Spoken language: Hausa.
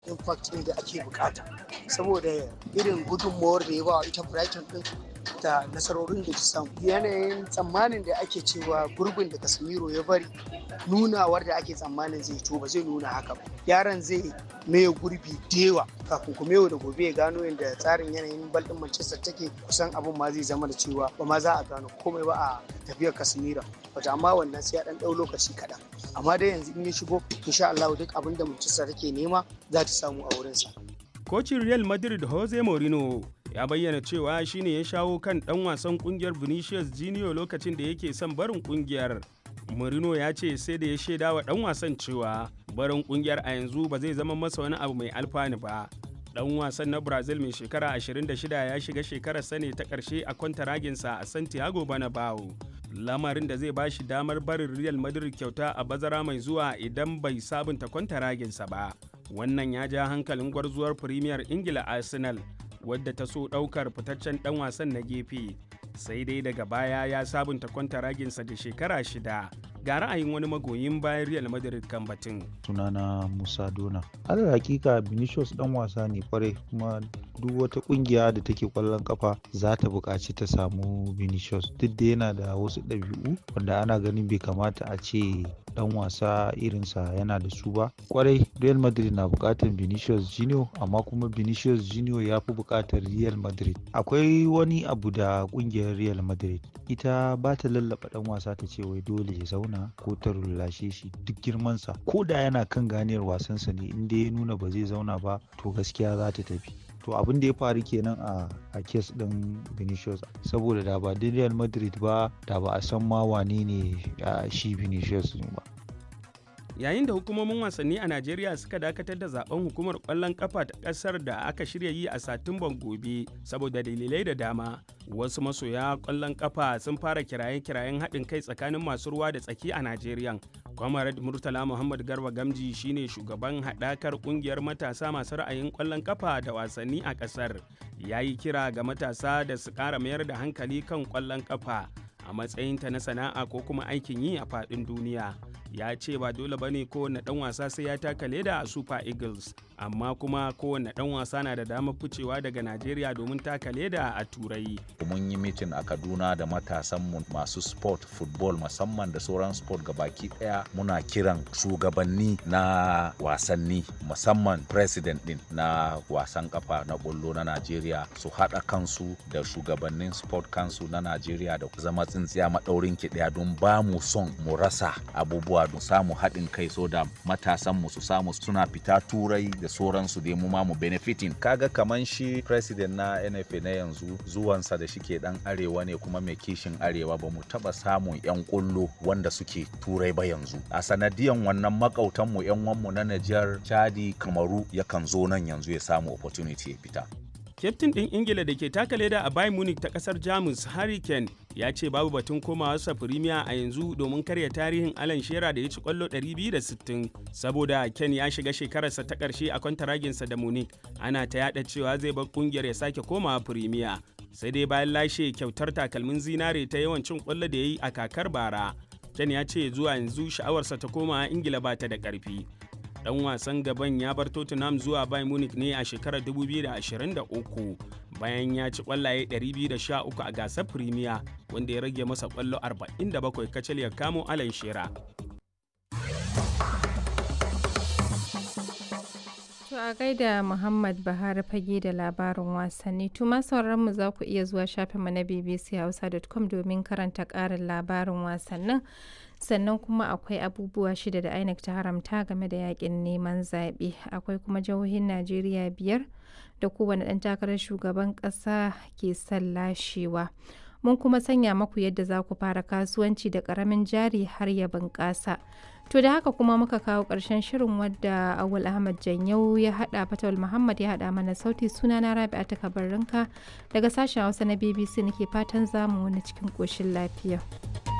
impact ɗin da ake bukata saboda irin gudunmawar da ya ba ita Brighton ɗin da nasarorin da ta samu yanayin tsammanin da ake cewa gurbin da Casemiro ya bari nunawar da ake tsammanin zai to ba zai nuna haka ba yaron zai maye gurbi dewa kafin kuma yau da gobe ya gano yadda tsarin yanayin bal din Manchester take kusan abin ma zai zama da cewa ba ma za a gano komai ba a tafiyar Casemiro wata amma wannan sai ya dan dau lokaci kaɗan amma dai yanzu in ya shigo insha Allah duk abin da Manchester take nema za ta samu a wurinsa. Kocin Real Madrid Jose Mourinho ya bayyana cewa shine ya shawo kan dan wasan kungiyar Vinicius Junior lokacin da yake son barin kungiyar. Mourinho ya ce sai da ya shaida wa dan wasan cewa barin kungiyar a yanzu ba zai zama masa wani abu mai alfanu ba. Dan wasan na Brazil mai shekara 26 ya shiga shekarar sane ta ƙarshe a kwantaraginsa a Santiago Bernabeu. Lamarin da zai bashi damar barin Real Madrid kyauta a bazara mai zuwa idan bai sabunta kwantaraginsa ba. Wannan ya ja hankalin gwarzuwar Premier Ingila Arsenal wadda ta so ɗaukar fitaccen ɗan wasan na gefe sai dai daga baya ya sabunta kwantaraginsa da shekara shida ga ra'ayin wani magoyin bayan real madrid kan batun sunana musa dona alal hakika vinicius dan wasa ne kwarai kuma duk wata kungiya da take kwallon kafa za ta buƙaci ta samu vinicius duk da yana da wasu ɗabi'u wanda ana ganin bai kamata a ce dan wasa irinsa yana da su ba kwarai real madrid na buƙatar vinicius junior amma kuma vinicius junior ya fi buƙatar real madrid akwai wani abu da kungiyar real madrid ita ba ta lallaba dan wasa ta ce wai dole ya zauna ko ta rullashe shi duk girmansa ko da yana kan ganiyar wasansa ne inda ya nuna ba zai zauna ba to gaskiya za ta tafi to abin da ya faru kenan a a kes din Vinicius saboda da ba Real Madrid ba da ba a san ma wane ne shi Vinicius ba yayin da hukumomin wasanni a Najeriya suka dakatar da zaben hukumar kwallon kafa ta kasar da aka shirya yi a Satumban gobe saboda dalilai da dama wasu masoya kwallon kafa sun fara kiraye-kirayen haɗin kai tsakanin masu ruwa da tsaki a Najeriya Comrade Murtala Muhammad Garba Gamji shine shugaban haɗakar ƙungiyar matasa masu ra'ayin ƙwallon kafa da wasanni a ƙasar. Ya yi kira ga matasa da su ƙara mayar da hankali kan ƙwallon kafa a matsayinta na sana'a ko kuma aikin yi a faɗin duniya. Ya ce ba dole ba ne kowane ɗan wasa sai ya taka leda a Super Eagles, amma kuma kowane ɗan wasa na da damar ficewa daga Najeriya domin taka leda a Turai. Mun yi mitin a Kaduna da matasanmu masu sport, football musamman da sauran sport baki ɗaya muna kiran shugabanni na wasanni musamman president din na wasan kafa na bollo na Najeriya su haɗa kansu da shugabannin sport kansu na Najeriya da zama tsintsiya maɗaurin ki ɗaya don ba mu son mu rasa abubuwa don samu haɗin kai so da matasanmu su samu suna fita turai da sauransu dai mu ma mu benefitin kaga kaman shi president na NFA na yanzu zuwansa da shike dan arewa ne kuma mai kishin arewa ba mu taba samun yan kullo wanda suke turai ba yanzu a sanadiyan wannan makautanmu yan wanmu na Nijar Chadi Kamaru yakan zo nan yanzu ya samu opportunity ya fita Kyaftin ɗin Ingila da ke taka leda a Bayern Munich ta ƙasar Jamus Harry Kane ya ce babu batun komawarsa Firimiya a yanzu domin karya tarihin Alan Shearer da ya ci ƙwallo 260 saboda Kane ya shiga shekararsa ta ƙarshe a kwantaraginsa da Munich ana ta yada cewa zai bar ƙungiyar ya sake komawa Firimiya sai dai bayan lashe kyautar takalmin zinare ta yawan cin ƙwallo da ya yi a kakar bara. Ken ya ce zuwa yanzu sha'awarsa ta koma Ingila ba ta da ƙarfi. dan wasan gaban ya bar Tottenham zuwa Bayern Munich ne a shekarar 2023 bayan ya ci kwallaye 213 a gasar Premier wanda ya rage masa kwallo 47 kacal ya kamo Alan Shearer. To a gaida Muhammad Bahari fage da labarin wasanni tuma mu za ku iya zuwa shafinmu na bbchausa.com domin karanta ƙarin labarin wasannin sannan kuma akwai abubuwa shida da INEC ta haramta game da yakin neman zaɓe akwai kuma jihohin Najeriya biyar da kowane ɗan takarar shugaban ƙasa ke son lashewa. Mun kuma sanya maku yadda za ku fara kasuwanci da ƙaramin jari har ya bunƙasa. To da haka kuma muka kawo ƙarshen shirin wadda Awul Ahmad Janyau ya haɗa Fatawul Muhammad ya haɗa mana sauti suna na Rabi'a ta kabarinka daga sashen Hausa na BBC nake fatan zamu wani cikin ƙoshin lafiya.